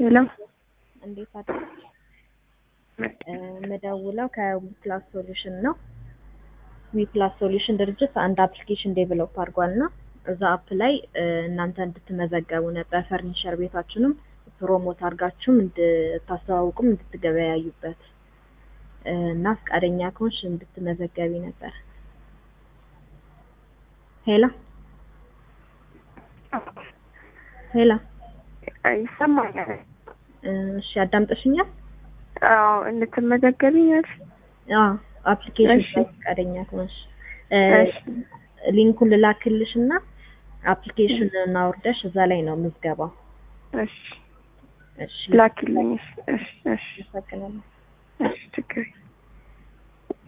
ሄሎ እንዴት አደርሽ? የምደውለው ከዊፕላስ ሶሉሽን ነው። ዊፕላስ ሶሉሽን ድርጅት አንድ አፕሊኬሽን ዴቨሎፕ አድርጓል እና እዛ አፕ ላይ እናንተ እንድትመዘገቡ ነበር ፈርኒቸር ቤታችንም ፕሮሞት አድርጋችሁም እንድታስተዋውቁም እንድትገበያዩበት እና ፈቃደኛ ከሆንሽ እንድትመዘገቢ ነበር። ሄሎ ሄሎ፣ ይሰማኛል። እሺ አዳምጠሽኛል? አዎ እንድትመዘገቢኛል። አዎ አፕሊኬሽን እሺ። ላይ ፈቃደኛ ከሆንሽ እሺ ሊንኩን ልላክልሽ እና አፕሊኬሽን አውርደሽ እዛ ላይ ነው ምዝገባው። እሺ እሺ ላኪልኝ። እሺ እሺ እሺ አመሰግናለሁ። እሺ